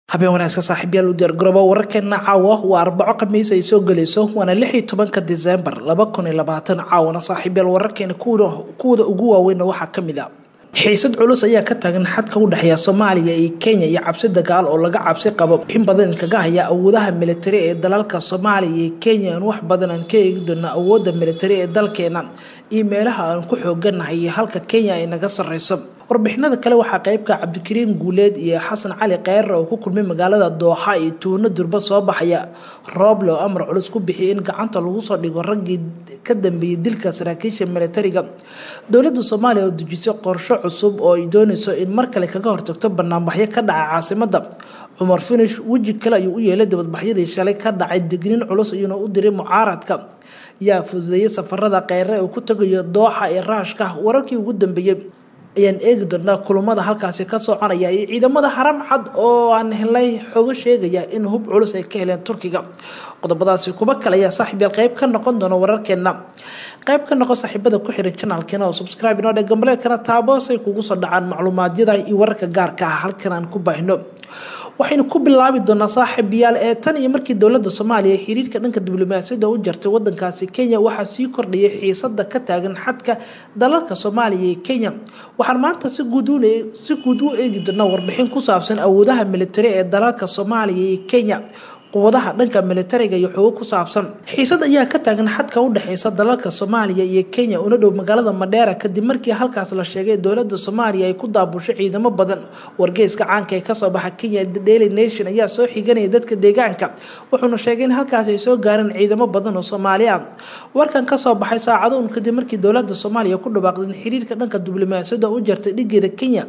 habeen wanaagsan saaxiibyaal u diyaargaroobo wararkeena caawa waa arbaco khamiis ay soo gelayso waana lix iyo tobanka disembar laba kun iyo labaatan caawana saaxiibyaal wararkeena kuwada ugu waaweynna waxaa kamid a xiisad culus ayaa ka taagan xadka u dhexeeya soomaaliya iyo kenya iyo cabsi dagaal oo laga cabsi qabo in badan kaga haya awoodaha militari ee dalalka soomaaliya iyo kenya aan wax badan aan ka eegi doono awooda militari ee dalkeena iyo meelaha aan ku xooganahay iyo halka kenya ay naga sareyso warbixinada kale waxaa qeybka cabdikariin guuleed iyo xasan cali kheyre oo ku kulmay magaalada dooxa iyo tuuno durba soo baxaya rooble oo amar culus ku bixiyay in gacanta lagu soo dhigo raggii ka dambeeyay dilka saraakiisha militariga dowladda soomaaliya oo dejisay qorsho cusub oo ay dooneyso in mar kale kaga hortagto banaanbaxyo ka dhaca caasimada cumar finish weji kale ayuu u yeelay dibadbaxyadii shalay ka dhacay digniin culus iyuuna u diray mucaaradka yaa fududeeyay safarada kheyre uu ku tagayo dooxa ee raashka wararkii ugu dambeeyey ayaan eegi doonaa kulamada halkaasi ka soconaya iyo ciidamada haram cad oo aan helay xogo sheegaya in hub culus ay ka heleen turkiga qodobadaasi kuba kale ayaa saaxiibyaal qeyb ka noqon doona wararkeena qeyb ka noqon saaxiibada ku xiran janaalkeena oo subscribe inoo dhe gambaleelkana taaboosay kugu soo dhacaan macluumaadyada iyo wararka gaarka ah halkan aan ku baahino waxaynu ku bilaabi doonaa saaxiibayaal ee tan iyo markii dowladda soomaaliya xiriirka dhanka diblomaasiyadda u jartay wadankaasi kenya waxaa sii kordhayay xiisada ka taagan xadka dalalka soomaaliya iyo kenya waxaan maanta si guud u eegi doonaa warbixin ku saabsan awoodaha militari ee dalalka soomaaliya iyo kenya quwadaha dhanka militariga iyo xogo ku saabsan xiisad ayaa ka taagan xadka u dhexeysa dalalka soomaaliya iyo kenya una dhow magaalada madheera kadib markii halkaas la sheegay dowlada soomaaliya ay ku daabushay ciidamo badan wargeyska caanka ee kasoo baxa kenya daily nation ayaa soo xiganaya dadka deegaanka wuxuuna sheegay in halkaas ay soo gaareen ciidamo badan oo soomaali ah warkan kasoo baxay saacado un kadib markii dowlada soomaaliya ku dhawaaqday in xiriirka dhanka diblomaasiyadda u jartay dhigeeda kenya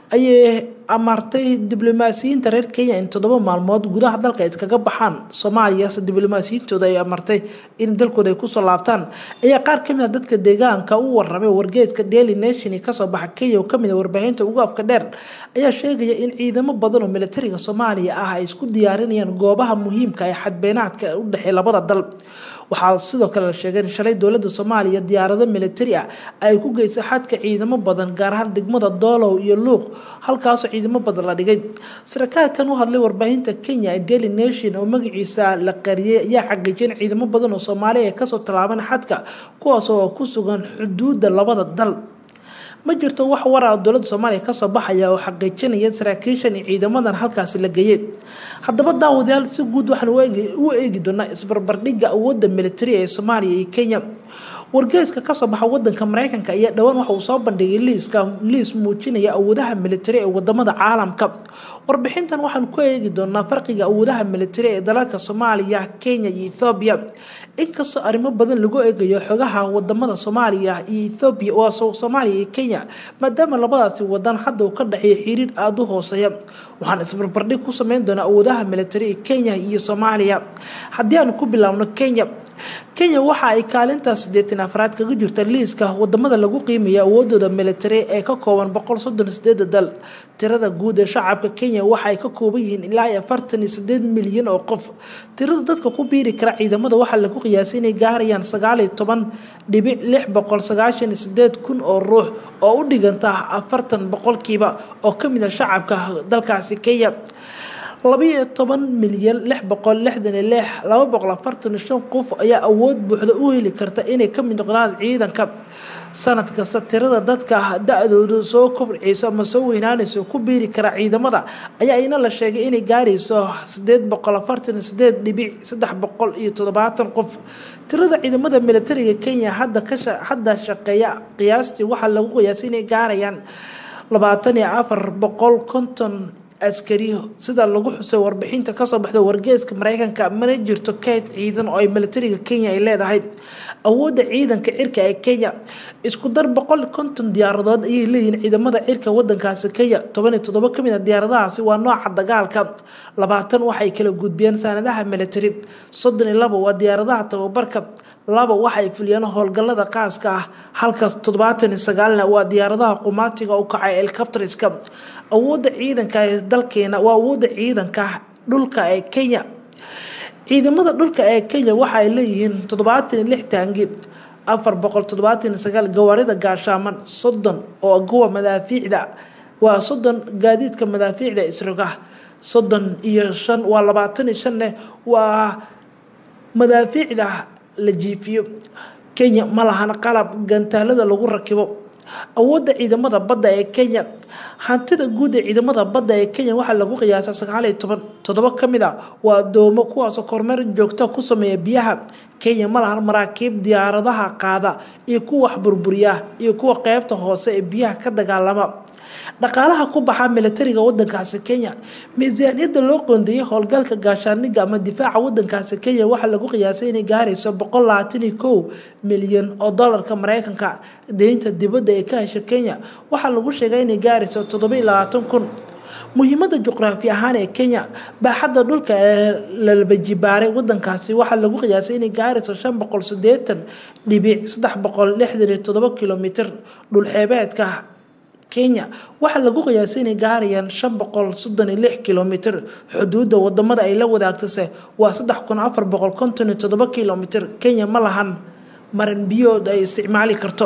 ayay amartay diblomaasiyiinta reer kenya in toddoba maalmood gudaha dalka iskaga baxaan soomaaliya se diblomaasiyiintooda ay amartay in dalkooda ay kusoo laabtaan ayaa qaar kamid a dadka deegaanka u waramay wargeeska daily nation kasoo baxa kenya oo kamid a warbaahinta ugu afka dheer ayaa sheegaya in ciidamo badan oo militariga soomaaliya ah ay isku diyaarinayaan goobaha muhiimka ee xadbeenaadka u dhexeey labada dal waxaa sidoo kale la sheegay in shalay dowlada soomaaliya diyaarado militari ah ay ku geysay xadka ciidamo badan gaar ahaan degmada doolow iyo luuq halkaasoo ciidamo badan la dhigay sarkaalkan u hadlay warbaahinta kenya ee daily nation oo magaciisa la qariyay ayaa xaqiijiyay in ciidamo badan oo soomaaliya ay kasoo tallaabeen xadka kuwaas oo ku sugan xuduudda labada dal ma jirto wax wara dowlada soomaaliya kasoo baxaya oo xaqiijinaya saraakiishan iyo ciidamadan halkaasi la geeyey haddaba daawadayaal si guud waxaan u eegi doonaa isbarbardhigga awoodda militari ee soomaaliya iyo kenya wargeyska kasoo baxa wadanka mareykanka ayaa dhowaan waxa uu soo bandhigay liiska liis muujinaya awoodaha militari ee wadamada caalamka warbixintan waxaan ku eegi doonaa farqiga awoodaha militari ee dalalka soomaaliya kenya iyo ethoobiya inkastoo arrimo badan lagu eegayo xogaha wadamada soomaaliya iyo ethoobiya waa soomaaliya iyo kenya maadaama labadaasi wadan hadda uu ka dhexeeyo xiriir aada u hooseeya waxaan isbarbardhig ku sameyn doonaa awoodaha militari ee kenya iyo soomaaliya haddii aan ku bilaabno kenya kenya waxa ay kaalinta sideetan afraad kaga jirta liiska wadamada lagu qiimayo awoodooda militari ee ka kooban boqol soddon sideeda dal tirada guud ee shacabka kenya waxa ay ka kooban yihiin ilaa afartan iyo sideed milyan oo qof tirada dadka ku biiri kara ciidamada waxaa lagu qiyaasay inay gaarayaan sagaal iyo toban dhibic lix boqol sagaashan iyo sideed kun oo ruux oo u dhiganta afartan boqolkiiba oo kamid a shacabka dalkaasi kenya labiyo toban milyan lix boqol lixdan iyo lix laba boqol afartan iyo shan qof ayaa awood buuxda u heli karta inay kamid noqdaan ciidanka sanad kasta tirada dadka da-doodu soo kobceyso ama soo weynaanayso ku biiri kara ciidamada ayaa ina la sheegay inay gaarayso sideed boqol afartan iyo sideed dhibic saddex boqol iyo toddobaatan qof tirada ciidamada militariga kenya hadda hadda shaqeeya qiyaastii waxaa lagu qiyaasay inay gaarayaan labaatan iyo afar boqol konton askari sida lagu xusay warbixinta kasoo baxda wargeeska mareykanka mana jirto kayd ciidan oo ay militariga kenya ay leedahay awoodda ciidanka cirka ee kenya isku dar boqol konton diyaaradood ayay leeyihiin ciidamada cirka wadankaasi kenya toban iyo toddobo kamid a diyaaradahaasi waa nooca dagaalka labaatan waxay kala gudbiyeen saanadaha militari soddon iyo labo waa diyaaradaha tababarka laba waxay fuliyeen howlgalada qaaska ah halka toddobaatan iyo sagaalna waa diyaaradaha qumaatiga u kacay elcabtriska awoodda ciidanka ee dalkeena waa awoodda ciidanka dhulka ee kenya ciidamada dhulka ee kenya waxa ay leeyihiin toddobaatan iyo lix taangi afar boqol toddobaatan iyo sagaal gawaarida gaashaaman soddon oo kuwa madaafiicda waa soddon gaadiidka madaafiicda isroga soddon iyo shan waa labaatan iyo shanne waa madaafiicda la jiifiyo kenya ma lahan qalab gantaalada lagu rakibo awoodda ciidamada badda ee kenya hantida guud ee ciidamada badda ee kenya waxaa lagu qiyaasaa sagaaliyo toban toddoba ka mid a waa adoomo kuwaasoo kormeer joogta ku sameeya biyaha kenya ma lahan maraakiib diyaaradaha qaada iyo kuwa wax burburiya iyo kuwa qeybta hoose ee biyaha ka dagaalama dhaqaalaha ku baxa militariga wadankaasi kenya miisaaniyadda loo qoondeeyay howlgalka gaashaaniga ama difaaca wadankaasi kenya waxaa lagu qiyaasay inay gaarayso boqol labaatan iyo kow milyan oo dolarka mareykanka deynta dibadda ee ka hesha kenya waxaa lagu sheegay inay gaarayso toddoba iyo labaatan kun muhiimada juqraafi ahaan ee kenya baaxadda dhulka ee lalabajibaaray wadankaasi waxaa lagu qiyaasay inay gaarayso shan boqol sideetan dhibic saddex boqol lixdan iyo toddoba kilomitr dhulxeebeedka kenya waxaa lagu qiyaasay inay gaarayaan shan boqol soddon iyo lix kilomitr xuduudda wadamada ay la wadaagtase waa saddex kun afar boqol konton iyo toddoba kilomitr kenya ma lahan maran biyood ay isticmaali karto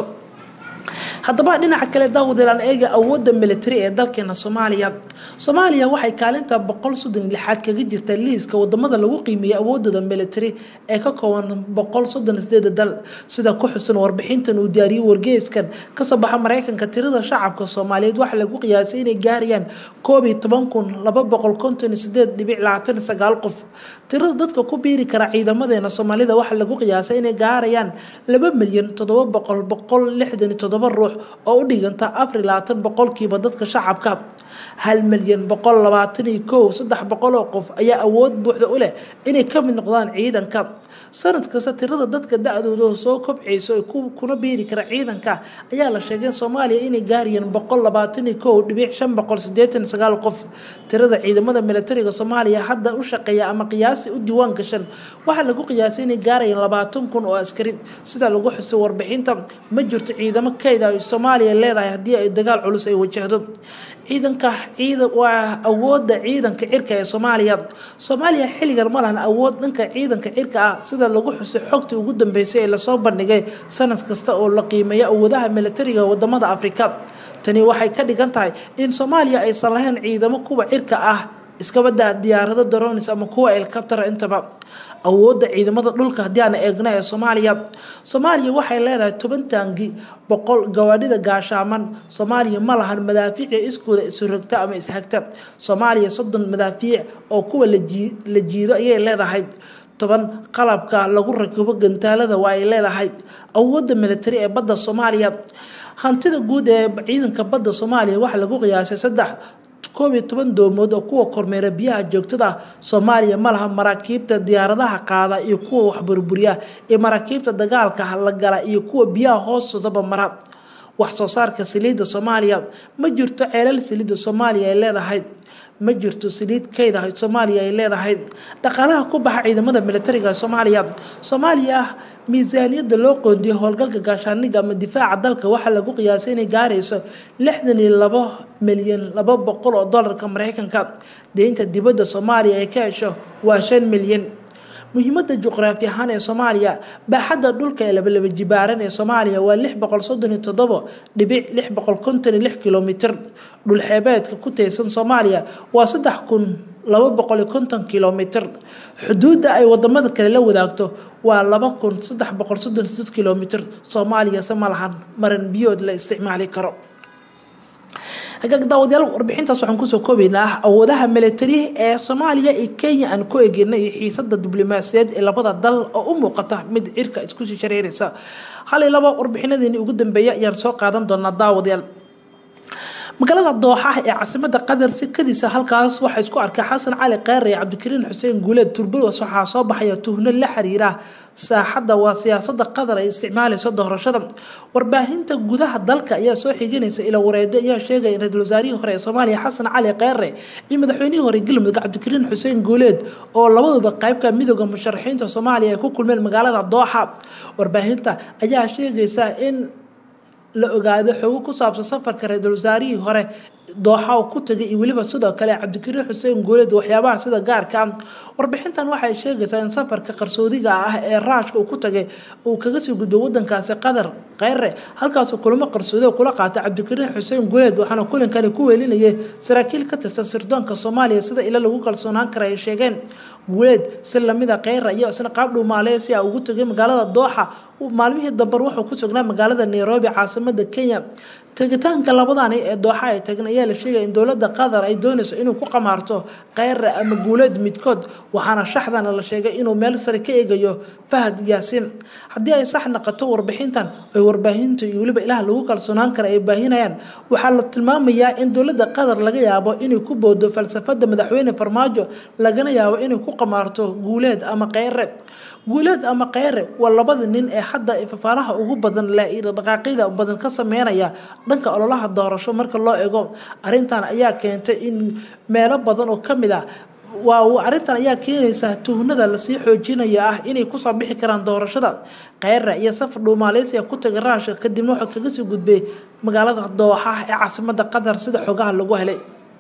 haddaba dhinaca kale daawadilaan eega awoodda militari ee dalkeena soomaaliya soomaaliya waxay kaalinta boqol soddon iyo lixaad kaga jirta liiska wadamada lagu qiimeeyay awoodooda militari ee ka kooban boqol soddon sideeda dal sida ku xusan warbixintan uu diyaariyey wargeyskan kasoo baxa mareykanka tirada shacabka soomaaliyeed waxaa lagu qiyaasay inay gaarayaan koob iyo toban kun laba boqol konton iyo sideed dhibic labaatan iyo sagaal qof tirada dadka ku biiri kara ciidamadeena soomaalida waxaa lagu qiyaasay inay gaarayaan laba milyan toddoba boqol boqol lixdan iyo toddoba ruux oo u dhiganta afar iyo labaatan boqolkiiba dadka shacabka hal milyan boqol labaatan iyo kow saddex boqol oo qof ayaa awood buuxda u leh inay ka mid noqdaan ciidanka sanad kasta tirada dadka da-dooda soo kobcayso ee kuna biiri kara ciidanka ayaa la sheegay in soomaaliya inay gaarayeen boqol labaatan iyo kow dhibic shan boqol sideetan sagaal qof tirada ciidamada militariga soomaaliya hadda u shaqeeya ama qiyaasi u diiwaan gashan waxaa lagu qiyaasay inay gaarayeen labaatan kun oo askari sida lagu xusay warbixinta ma jirto ciidamo kayda ay soomaaliya leedahay haddii ay dagaal culus ay wajahdo ciidanka ciidan waa awoodda ciidanka cirka ee soomaaliya soomaaliya xilligan ma lahan awood dhanka ciidanka cirka ah sida lagu xusay xogtii ugu dambeysay ee lasoo bandhigay sanad kasta oo la qiimeeyo awoodaha militariga wadamada afrika tani waxay ka dhigan tahay in soomaaliya aysan lahayn ciidamo kuwa cirka ah iskabada diyaarado daronis ama kuwa elkabtara intaba awoodda ciidamada dhulka haddii aan eegna ee soomaaliya soomaaliya waxay leedahay toban taangi boqol gawaadhida gaashaaman soomaaliya ma lahan madaafiic iskooda isurogta ama ishagta soomaaliya soddon madaafiic oo kuwa la jiido ayay leedahay toban qalabka lagu rakibo gantaalada waa ay leedahay awoodda militari ee badda soomaaliya hantida guud ee ciidanka badda soomaaliya waxaa lagu qiyaasay saddex koob iyo toban doomood oo kuwa kormeera biyaha joogtada soomaaliya ma laha maraakiibta diyaaradaha qaada iyo kuwa waxburburiya iyo maraakiibta dagaalka la gala iyo kuwa biyaha hoostoodaba mara wax soo saarka saliidda soomaaliya ma jirto ceelal saliidda soomaaliya ay leedahay ma jirto saliid kayda soomaaliya ay leedahay dhaqaalaha ku baxa ciidamada militariga soomaaliya soomaaliya miisaaniyadda loo qoondiyay howlgalka gaashaaniga ama difaaca dalka waxaa lagu qiyaasay inay gaarayso lixdan iyo labo milyan laba boqol oo dolarka mareykanka deynta dibadda soomaaliya ay ka hesho waa shan milyan muhiimada juqraafi ahaan ee soomaaliya baaxadda dhulka ee labalaba jibaaran ee soomaaliya waa lix boqol soddon iyo toddobo dhibic lix boqol konton iyo lix kilomitr dhulxeebeedka ku taysan soomaaliya waa saddex kun laba boqol iyo konton kilomitr xuduudda ay wadamada kale la wadaagto waa laba kun saddex boqol soddon sideed kilomitr soomaaliya se ma lahan maran biyood la isticmaali karo hagaag daawadayaal warbixintaas waxaan kusoo koobaynaa awoodaha militari ee soomaaliya iyo kenya aan ku eegeyna iyo xiisada diblomaasiyaed ee labada dal oo u muuqata mid cirka iskusii shareeraysa hal iyo laba warbixinadeeni ugu dambeeya ayaan soo qaadan doonaa daawadayaal magaalada dooxa ee caasimada qatar sikadiisa halkaas waxaa isku arkay xasan cali kheyre iyo cabdikariin xuseen guuleed turbados waxaa soo baxaya tuhno la xiriira saaxadda waa siyaasada qatar ay isticmaalayso doorashada warbaahinta gudaha dalka ayaa soo xiganaysa ila wareedo ayaa sheegaya in ra-iisul wasaarihii hore ee soomaaliya xasan cali kheyre iyo madaxweynihii hore galmudug cabdikariin xuseen guuleed oo labaduba qaybka midooda musharaxiinta soomaaliya ay ku kulmeen magaalada dooxa warbaahinta ayaa sheegaysa in la ogaado xogo ku saabsan safarka ra-iisul wasaarihii hore dooxa oo ku tagay iyo weliba sidoo kale cabdikariin xuseen guuleed waxyaabaha sida gaarka ah warbixintan waxay sheegaysaa in safarka qarsoodiga ah ee raashka uu ku tagay uu kaga sii gudbay wadankaasi qatar kheyre halkaasuu kulamo qarsoodi oo kula qaatay cabdikariin xuseen guuleed waxaana kulankani ku weelinayay saraakiil ka tirsan sirdoonka soomaaliya sida ila lagu kalsoonaan kara ay sheegeen guuleed si lamida kheyra iyo isna qaab dhuumaaleya si a ugu tagay magaalada dooxa maalmihii dambar wuxuu ku sugnaa magaalada nairobi caasimada kenya tegitaanka labadani ee dooxa ay tageen ayaa la sheegaya in dowlada qatar ay doonayso inuu ku qamaarto kheyre ama guuleed midkood waxaana shaxdana la sheegay inuu meel sare ka eegayo fahad yaasiin haddii ay sax naqato warbixintan ay warbaahinta iyo weliba ilaah lagu kalsoonaan kara ay baahinayaan waxaa la tilmaamayaa in dowlada qatar laga yaabo inay ku boodo falsafada madaxweyne farmaajo lagana yaabo inay ku qamaarto guuleed ama kheyre guuleed ama kheyre waa labada nin ee hadda fafaalaha ugu badan leh iyo dhaqaaqyada badan ka sameynaya dhanka ololaha doorasho marka loo ego arrintan ayaa keentay in meelo badan oo kamid ah waa arrintan ayaa keenaysa tuhnada lasii xoojinaya ah inay kusoo bixi karaan doorashada kheyre iyo safar dhuumaaleysiga ku tagay raashka kadibna wuxuu kaga sii gudbay magaalada dooxa ee caasimada qatar sida xogaha lagu helay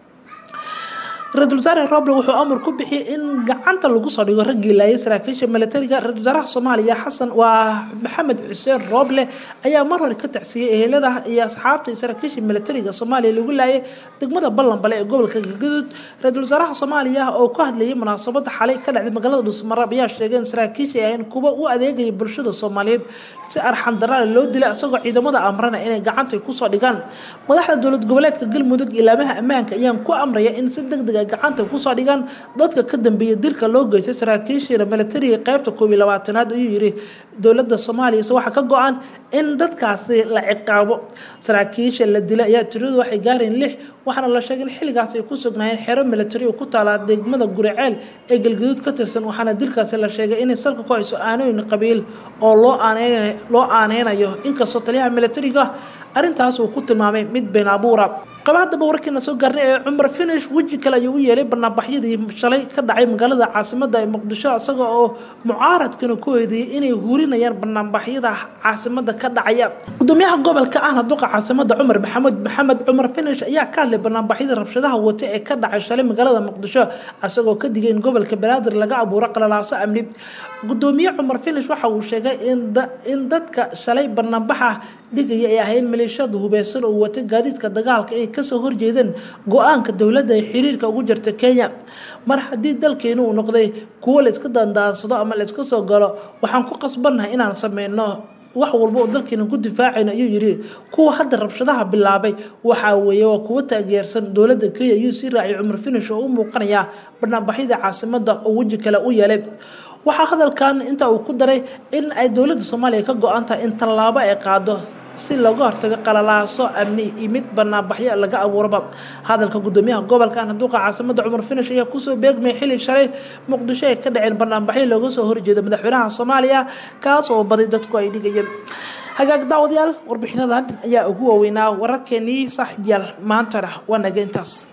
ra-isul wasaare roble wuxuu amar ku bixiyay in gacanta lagu soo dhigo raggii laayay saraakiisha milatariga ra-isul wasaaraha soomaaliya xasan waa maxamed xuseen roble ayaa mar hore ka tacsiyey ehelada iyo asxaabta iyo saraakiisha milatariga soomaaliya lagu laayay degmada ballanbale ee gobolka galgaduud ra-isul wasaaraha soomaaliya oo ku hadlayay munaasabada xalay ka dhacday magaalada dhuusmarab ayaa sheegay in saraakiisha ay ahayn kuwa u adeegaya bulshada soomaaliyeed si arxan daraale loo dilay isagoo ciidamada amrana inay gacanta kusoo dhigaan madaxda dowlad goboleedka galmudug ilaamaha ammaanka ayaan ku amraya in si degdeg gacanta kusoo dhigaan dadka ka dambeeya dilka loo geystay saraakiishiina milatariga qeybta koob iyo labaatanaad ayuu yiri dowlada soomaaliya se waxaa ka go-an in dadkaasi la ciqaabo saraakiisha la dilay ayaa tiradu waxay gaareen lix waxaana la sheegay in xilligaas ay ku sugnaayeen xero milatari oo ku taala degmada guriceel ee galgaduud ka tirsan waxaana dilkaasi la sheegay inay salka ku hayso aanooyin qabiil oo loo aaneyn loo aaneynayo inkastoo taliyaha milatariga arrintaas uu ku tilmaamay mid been abuura qaba haddaba warkiina soo gaarnay ee cumar finish weji kale ayuu u yeelay banaanbaxyadii shalay ka dhacay magaalada caasimada ee muqdisho isaga oo mucaaradkana ku eedeeyay inay hurinayaan banaanbaxyada caasimada ka dhacaya gudoomiyaha gobolka ahna duqa caasimada cumar maxamed maxamed cumar finish ayaa ka hadlay banaanbaxyadii rabshadaha wata ee ka dhacay shalay magaalada muqdisho isagoo ka digay in gobolka banaadir laga abuuro qalalaaso amni gudoomiye cumar finish waxa uu sheegay in dadka shalay banaanbaxa dhigaya ay ahayn maleeshiyada hubeysan oo wata gaadiidka dagaalka ay kasoo horjeedeen go-aanka dowladda ay xiriirka ugu jirta kenya mar haddii dalkeenu uu noqday kuwo la iska dandaansado ama la iska soo galo waxaan ku qasbannahay inaan sameyno wax walba oo dalkeena ku difaacayno ayuu yiri kuwa hadda rabshadaha bilaabay waxaa weeye waa kuwo taageersan dowladda kenya ayuu sii raaciyay cumar finish oo u muuqanaya banaanbaxyada caasimada oo weji kale u yeelay waxaa hadalkan inta uu ku daray in ay dowladda soomaaliya ka go-an tahay in tallaabo ay qaado si looga hortago qalalaaso amni iyo mid banaanbaxyo laga abuuraba hadalka gudoomiyaha gobolka anduuqa caasimada cumar finish ayaa kusoo beegmay xili shalay muqdisho ay ka dhaceen banaanbaxyo looga soo horjeeda madaxweynaha soomaaliya kaas oo baday dadku ay dhigayeen hagaag daawadayaal warbixinadan ayaa ugu waaweynaa wararkeenii saaxiibyaal maantana waa naga intaas